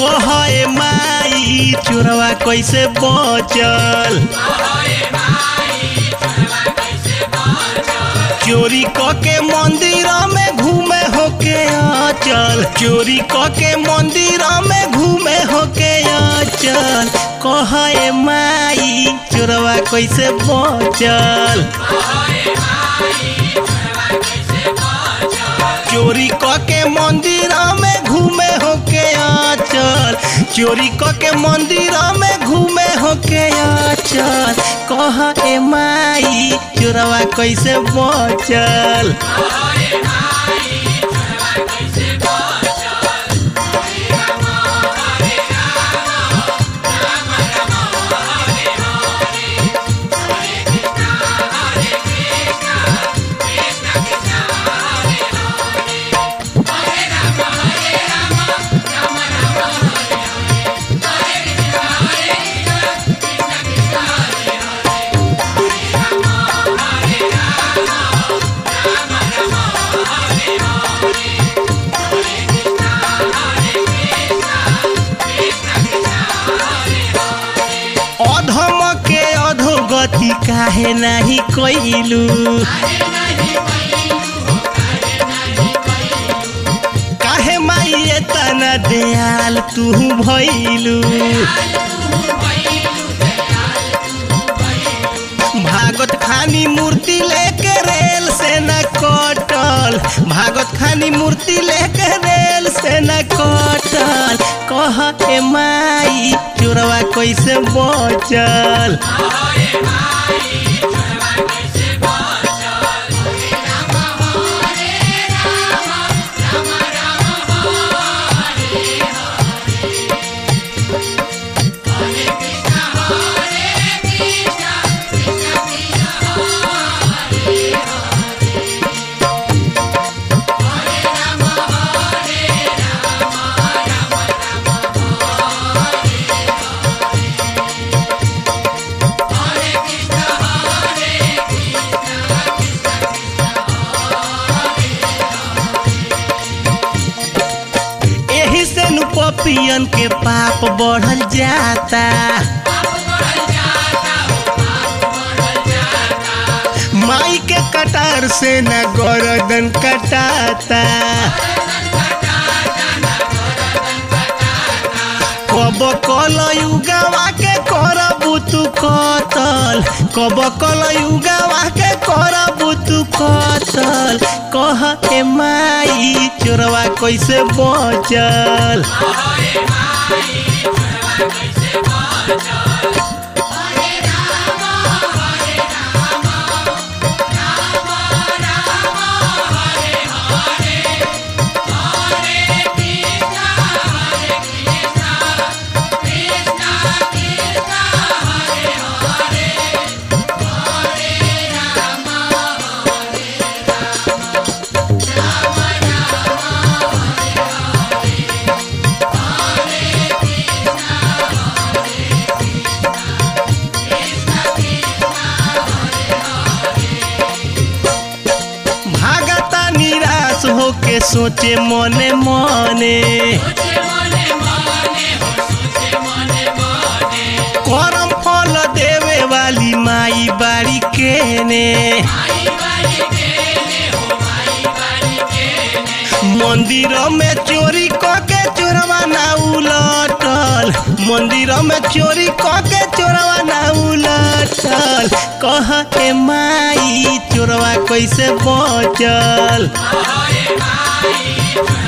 कहे माई चोरवा कैसे बचल चोरी क के मंदिर में घूमे होके अचल चोरी क के मंदिर में घूमे होके अचल कहे माई चोरवा कैसे बचल चोरी क के मंदिर में घूमे होके आचल चोरी क के मंदिर में घूमे होके आचल कह ए माई चोरवा कैसे बचल अधम के अधोगति काहे नाही कैलू काहे माई तना दयाल तू भैलू भागत खानी मूर्ति लेके रेल से न कटल भागत खानी मूर्ति लेके रेल से न कटल कह ए माई चोरवा कैसे बचल एही से नु पपियन के पाप बढ़ल जाता माई के कटार से न गर्दन कटाता कब कल युगावा के करबू तू कतल कब कल युगावा के करबू तू कतल कह ए माई चोरवा कैसे बचल भागता निराश होके सोचे मने मने करम फल देवे वाली माई बाड़ी केने मंदिर में चोरी क के चोरवा ना उलटल मंदिर में चोरी क के चोरवा ना उलटल कह ए माई चोरवा कैसे बचल Bye.